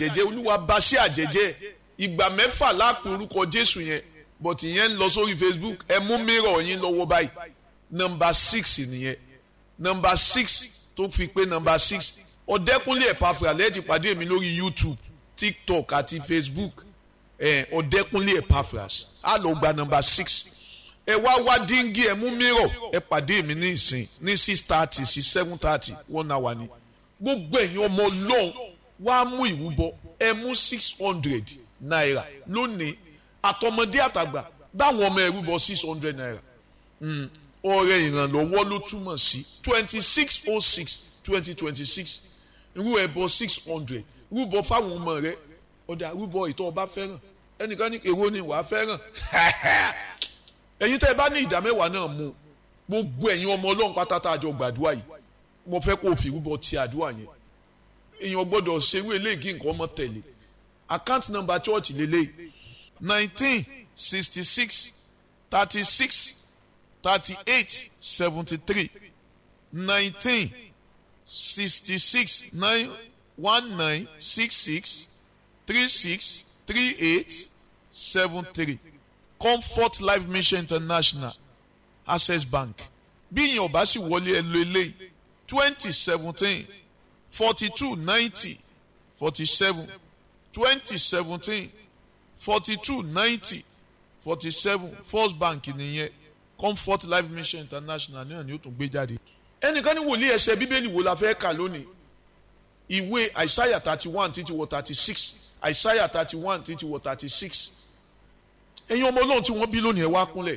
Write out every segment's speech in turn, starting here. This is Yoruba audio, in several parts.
àjẹjẹ olúwa bá ṣe àjẹjẹ ìgbà mẹ́fà lápò orúkọ jésù yẹn but ìyẹn ń lọ sórí facebook ẹ mú mìíràn yín lọ́wọ́ báyìí nọmba six nìyẹn nọmba six tó fi pé nọmba six ọ̀dẹ́kúnlé ẹ̀pàfà lẹ́yìn ti pàdé mi lórí youtube tiktok àti facebook ọ̀dẹ́kúnlé ẹ̀pàfà á lọ gba nọmba six ẹ wá wá díngì ẹ mú mìíràn ẹ pàdé mi ní ìsìn ní six thirty sí seven thirty one hour ni gbogbo ẹ̀yin ọmọ ọlọ́run wá mú ìrúbọ ẹ mú six hundred naira lónìí àtọmọdé àtàgbà báwọn ọmọ ẹrú bọ six hundred naira ọrẹ ìrànlọ́wọ́ ló túmọ̀ sí twenty six oh six twenty twenty six irú ẹbọ six hundred rúbọ fáwọn ọmọ rẹ ọdà rúbọ ìtọ́ ọba fẹ́ràn ẹnìkan ní èrò ni wàá fẹ́ràn ẹ̀yin tẹ́ ẹ bá ní ìdá mẹ́wàá náà mú gbogbo ẹ̀yin ọmọ ọlọ́run pátá tá a jọ gbàdúrà yìí mo fẹ́ kó o fi rúbọ ti àdúrà yẹn èèyàn gbọ́dọ̀ ṣerú eléyìí kí nǹkan ọmọ tẹ̀lé account number church lélẹ́yìí nineteen sixty six thirty six thirty eight seventy three nineteen sixty six nine one nine six six three six three eight seven three comfort life mission international access bank bí ìyẹn ọba sì wọlé ẹ lo eléyìí twenty seventeen forty two ninety forty seven twenty seventeen forty two ninety forty seven first bank nìyẹn comfort life mission international náà ni ó tún gbé jáde. ẹnìkan ní wòlíì ẹsẹ bíbélì wo la fẹ́ kà lónìí ìwé àìsáyà thirty one títí wọ thirty six àìsáyà thirty one títí wọ thirty six ẹ̀yin ọmọ ọlọ́run tí wọ́n bí lónìí ẹ wá kúnlẹ̀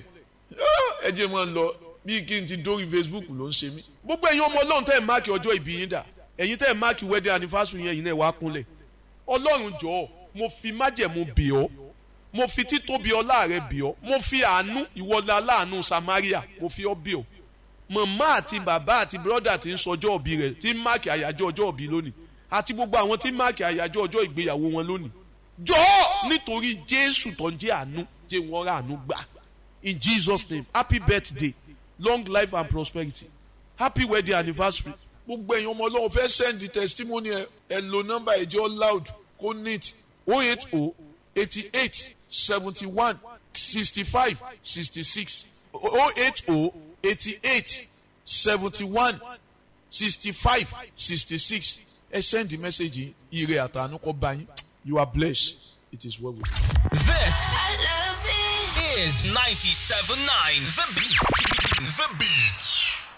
ẹ jẹ́ máa ń lọ bí kí n ti dórí facebook ló ń ṣe mí. gbogbo ẹ̀yin ọmọ ọlọ́run tẹ́ ẹ̀ máàkì ọjọ́ ìbí yín dà ẹ̀yin tẹ́ ẹ̀ máàkì wedding anniversary yẹn yìí náà wá kúnlẹ̀ ọlọ́run jọ̀ọ́ mo fi májẹ̀mú bì ọ́ mo fi títóbi ọlá rẹ bì ọ́ mo fi àánú ìwọlá aláàánú samaria mo fi ọ́ bì ọ́ màmá àti bàbá àti bírọ́dà tí ń sọjọ́ òbí rẹ̀ tí ń máàkì àyájọ́ ọjọ́ òbí lónìí àti gbogbo àwọn tí ń máàkì àyájọ́ ọjọ́ ìgbéyàwó wọn lónìí jọ̀ọ́ nítorí jésù tó ń jẹ́ àánú jẹ́ wọ́n rà àánú gbà in jesus name happy birthday long life and prosperity happy wedding anniversary gbogbo ẹ̀yin ọmọ ọlọ́run fẹ́ send testimony ẹ ẹ lo nọ́mbà ẹ̀jẹ̀ loud kó neat oh eight oh eighty eight seventy one sixty five sixty six oh eight oh eighty eight seventy one sixty five sixty six ẹ send the message ire àtàánú kó bá yín you are blessed it is well with you. This I love it. is 97.9 The Beat. The Beat.